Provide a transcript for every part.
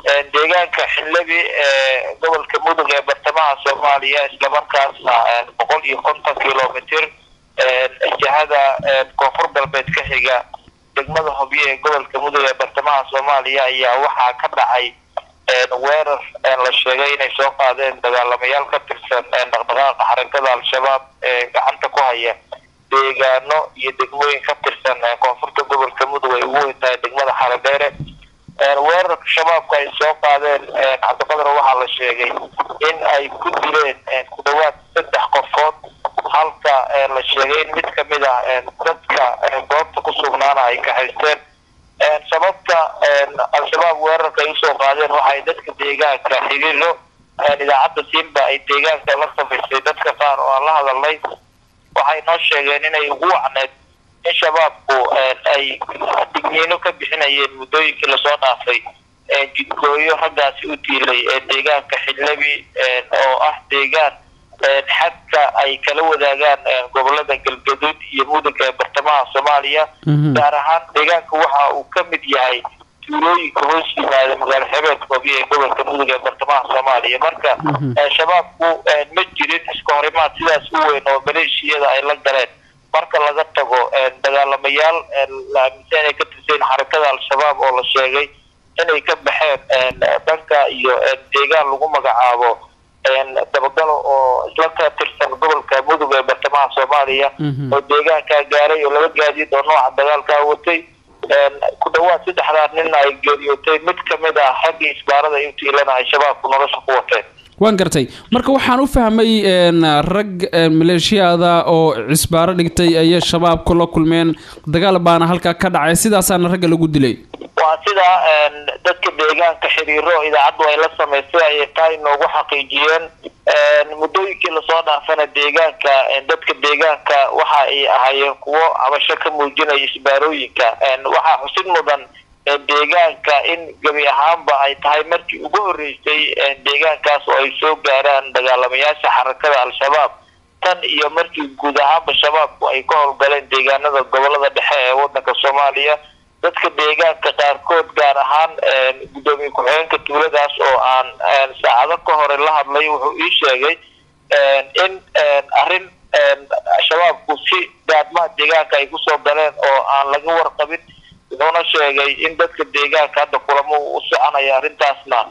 deegaanka xildhibi ee gobolka mudug ee bartamaha soomaaliya islamarkaasna boqol iyo konton kilomitr jihada koonfur galbeed ka xiga degmada hobyo ee gobolka mudug ee bartamaha soomaaliya ayaa waxaa ka dhacay weerar la sheegay inay soo qaadeen dagaalamayaal ka tirsan dhaqdhaqaaqa xarakada al-shabaab ee gacanta ku haya deegaano iyo degmooyin ka tirsan koonfurta gobolka mudug ay ugu weyn tahay degmada xaradheere weerarka shabaabka ay soo qaadeen cabdiqadar waxaa la sheegay in ay ku dileen ku dhawaad saddex qofood halka la sheegay in mid kamid ah dadka goobta ku sugnaana ay kaxaysteen sababta al-shabaab weerarka ay usoo qaadeen waxay dadka deegaanka xiriiro idaacadda siinba ay deegaanka la samaysay dadka qaar oo aan la hadalnay waxay noo sheegeen inay ugu wacneed in shabaabku ay digniino ka bixinayeen muddooyinkii lasoo dhaafay jidgooyo raggaasi u diilay deegaanka xildhibi oo ah deegaan xadka ay kala wadaagaan gobolada galgaduud iyo mudug ee bartamaha soomaaliya gaar ahaan deegaanka waxa uu ka mid yahay tuulooyinka hoos yimaada magaalo xebeedka hobyo ee gobolka mudug ee bartamaha soomaaliya marka shabaabku ma jirin iska horimaad sidaas u weyn oo maleeshiyada ay la galeen marka laga tago dagaalamayaal la aaminsan inay ka tirsayn xarakada al-shabaab oo la sheegay inay ka baxeen dhanka iyo deegaan lagu magacaabo dabagalo oo isla ka tirsan gobolka mudug ee bartamaha soomaaliya oo deegaankaa gaaray oo laba gaadiid oo nooca dagaalkaa watay ku dhawaad saddexdaa nin ay geeriyootay mid kamid ah raggii isbaarada ay u tiilana ay shabaabku nolosha ku wateen waan gartay marka waxaan u fahmay rag maleeshiyaada oo cisbaaro dhigtay ayay shabaabku la kulmeen dagaal baana halkaa ka dhacay sidaasaana ragga lagu dilay waa sida dadka deegaanka xiriiro idaacaddu ay la samaysay ayay taa inoogu xaqiijiyeen muddooyinkii lasoo dhaafana deegaanka dadka deegaanka waxa ay ahaayeen kuwo cabasho ka muujinaya isbaarooyinka waxaa xusid mudan deegaanka in gebi ahaanba ay tahay markii ugu horreysay deegaankaas oo ay soo gaaraan dagaalamayaasha xarakada al-shabaab tan iyo markii guud ahaanba shabaabku ay ka howlgaleen deegaanada gobolada dhexe ee wadanka soomaaliya dadka deegaanka qaarkood gaar ahaan guddoomiye ku-xigeenka tuuladaas oo aan saacado ka hore la hadlay wuxuu ii sheegay in arrin shabaabku si gaadmaha deegaanka ay kusoo galeen oo aan laga warqabin wuxuuna sheegay in dadka deegaanka hadda kulamo u soconaya arrintaasna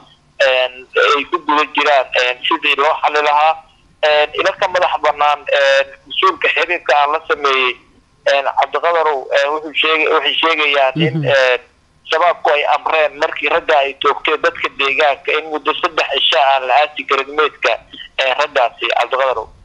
ay ku guda jiraan sidii loo xali lahaa ila ka madax banaan mas-uulka xiriirka aan la sameeyey cabdiqadarow wuxuu sheeg waxay sheegayaan in shabaabku ay amreen markii ragga ay toogteen dadka deegaanka in muddo saddex cisha aan la aasi karin meydka raggaasi cabdiqadarow